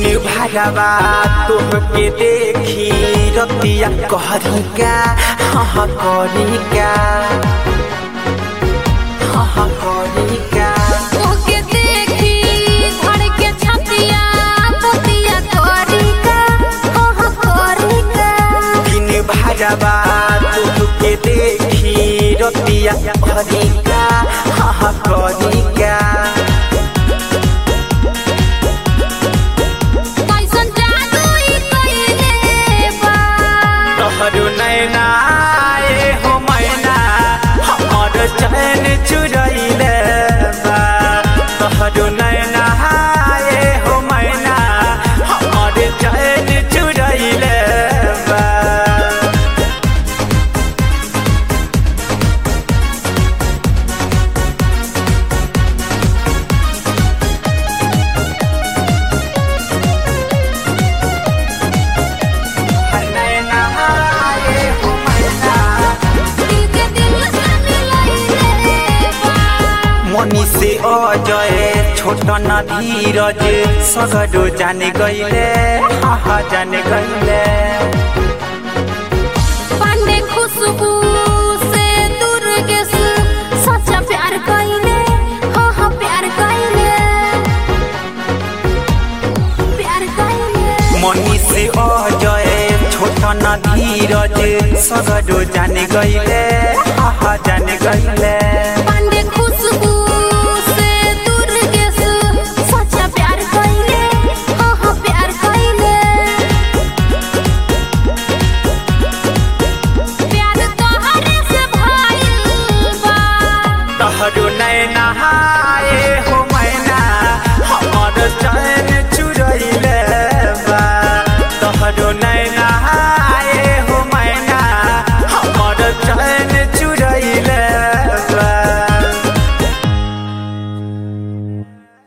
भगवा तोहके देखी रतिया कहरी का हाँ करी का हाँ करी का ओके देखी धड़ के छतिया पतिया तोरिका ओह कोरिका दिन भगवा तोहके देखी रतिया कहरी का हाँ करी का कैसन जादू ई कइले बा तोहरो नैना ए हो मैना हमर चैन चुरैले बा तोहरो नैना ए हो मैना हमर चैन चुरैले बा नैना ए हो मैना दिल के दिल जाने लइले बा मनी से अजय छोट न धीरज सगरो जाने गईले हा जाने गईले पांडे खुशबू से दुर्गेश सच्चा प्यार कइले हो हो प्यार कइले प्यार कइले मनी से अजय छोट न धीरज सगरो जाने गईले हा जाने गईले